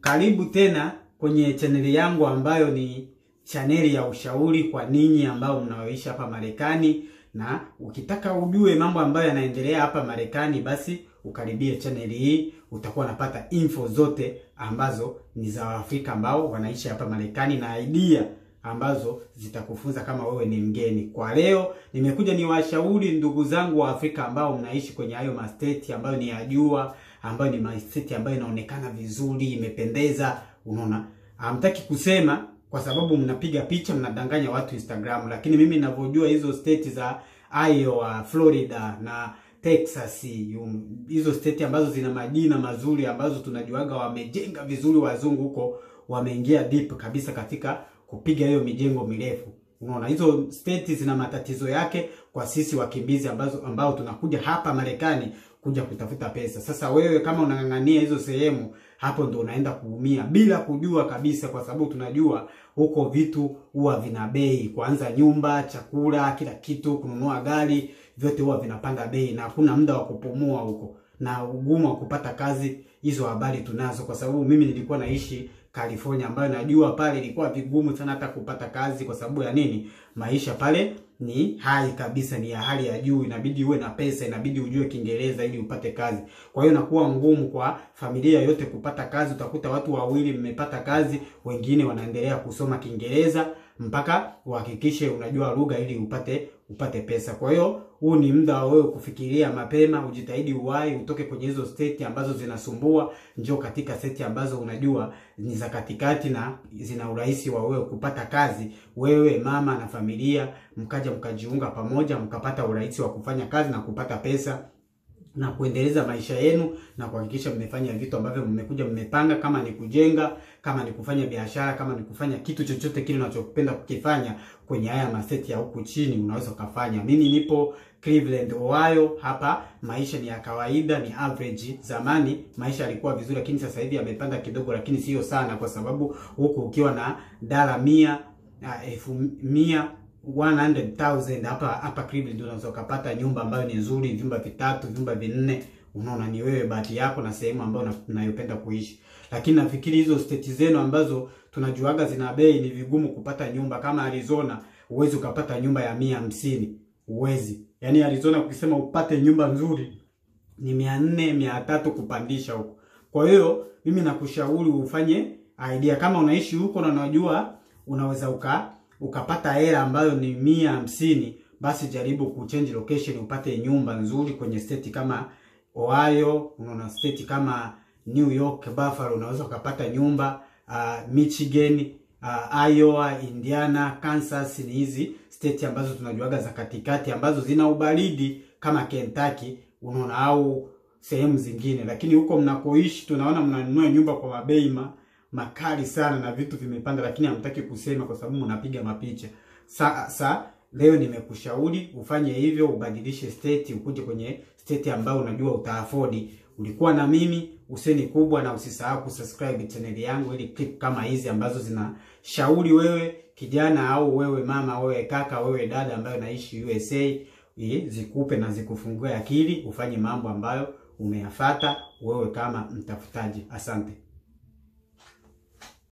Karibu tena kwenye chaneli yangu ambayo ni chaneli ya ushauri kwa ninyi ambao mnaoishi hapa Marekani, na ukitaka ujue mambo ambayo yanaendelea hapa Marekani, basi ukaribie chaneli hii, utakuwa unapata info zote ambazo ni za Waafrika ambao wanaishi hapa Marekani na idea ambazo zitakufunza kama wewe ni mgeni. Kwa leo nimekuja ni washauri ndugu zangu wa Afrika ambao mnaishi kwenye hayo masteti ambayo ni ya jua, ambayo ni masteti ambayo inaonekana vizuri, imependeza. Unaona, hamtaki kusema kwa sababu mnapiga picha, mnadanganya watu Instagram, lakini mimi ninavyojua hizo state za Iowa, Florida na Texas, hizo state ambazo zina majina mazuri ambazo tunajuaga wamejenga vizuri, wazungu huko wameingia deep kabisa katika kupiga hiyo mijengo mirefu. Unaona, hizo state zina matatizo yake kwa sisi wakimbizi ambazo ambao tunakuja hapa Marekani kuja kutafuta pesa. Sasa wewe kama unang'ang'ania hizo sehemu, hapo ndo unaenda kuumia bila kujua kabisa, kwa sababu tunajua huko vitu huwa vina bei, kwanza nyumba, chakula, kila kitu, kununua gari, vyote huwa vinapanda bei na hakuna muda wa kupumua huko, na ugumu wa kupata kazi. Hizo habari tunazo, kwa sababu mimi nilikuwa naishi California ambayo najua pale ilikuwa vigumu sana hata kupata kazi. Kwa sababu ya nini? Maisha pale ni hai kabisa, ni ya hali ya juu, inabidi uwe na pesa, inabidi ujue Kiingereza ili upate kazi. Kwa hiyo inakuwa ngumu kwa familia yote kupata kazi. Utakuta watu wawili mmepata kazi, wengine wanaendelea kusoma Kiingereza mpaka uhakikishe unajua lugha ili upate upate pesa. Kwa hiyo huu ni muda wa wewe kufikiria mapema, ujitahidi uwai, utoke kwenye hizo state ambazo zinasumbua, njoo katika state ambazo unajua ni za katikati na zina urahisi wa wewe kupata kazi. Wewe mama na familia mkaja mkajiunga pamoja, mkapata urahisi wa kufanya kazi na kupata pesa na kuendeleza maisha yenu na kuhakikisha mmefanya vitu ambavyo mmekuja mmepanga, kama ni kujenga, kama ni kufanya biashara, kama ni kufanya kitu chochote kile unachopenda kukifanya kwenye haya maseti ya huku chini, unaweza ukafanya. Mimi nipo Cleveland, Ohio. Hapa maisha ni ya kawaida, ni average. Zamani maisha yalikuwa vizuri, lakini sasa hivi yamepanda kidogo, lakini sio sana, kwa sababu huku ukiwa na dala mia elfu mia 100,000 hapa hapa Cleveland unaweza ukapata nyumba ambayo ni nzuri, vyumba vitatu, vyumba vinne. Unaona, ni wewe bahati yako na sehemu ambayo unayopenda kuishi. Lakini nafikiri hizo state zenu ambazo tunajuaga zina bei, ni vigumu kupata nyumba. Kama Arizona, uwezi ukapata nyumba ya mia hamsini, uwezi. Yaani Arizona ukisema upate nyumba nzuri ni mia nne, mia tatu kupandisha huko. Kwa hiyo mimi nakushauri ufanye idea, kama unaishi huko na unajua unaweza uka ukapata hela ambayo ni mia hamsini, basi jaribu kuchange location upate nyumba nzuri kwenye state kama Ohio, unaona state kama New York, Buffalo unaweza ukapata nyumba uh, Michigan, uh, Iowa, Indiana, Kansas ni hizi state ambazo tunajuaga za katikati ambazo zina ubaridi kama Kentucky, unaona au sehemu zingine, lakini huko mnakoishi tunaona mnanunua nyumba kwa mabei ma makali sana na vitu vimepanda, lakini hamtaki kusema kwa sababu mnapiga mapicha. Sa, sa leo nimekushauri ufanye hivyo, ubadilishe state, ukuje kwenye state ambayo unajua utaafodi. Ulikuwa na mimi Hussein Kubwa, na usisahau kusubscribe channel yangu ili clip kama hizi ambazo zinashauri wewe kijana au wewe mama, wewe kaka, wewe dada ambayo naishi USA zikupe na zikufungue akili ufanye mambo ambayo umeyafata wewe kama mtafutaji. Asante.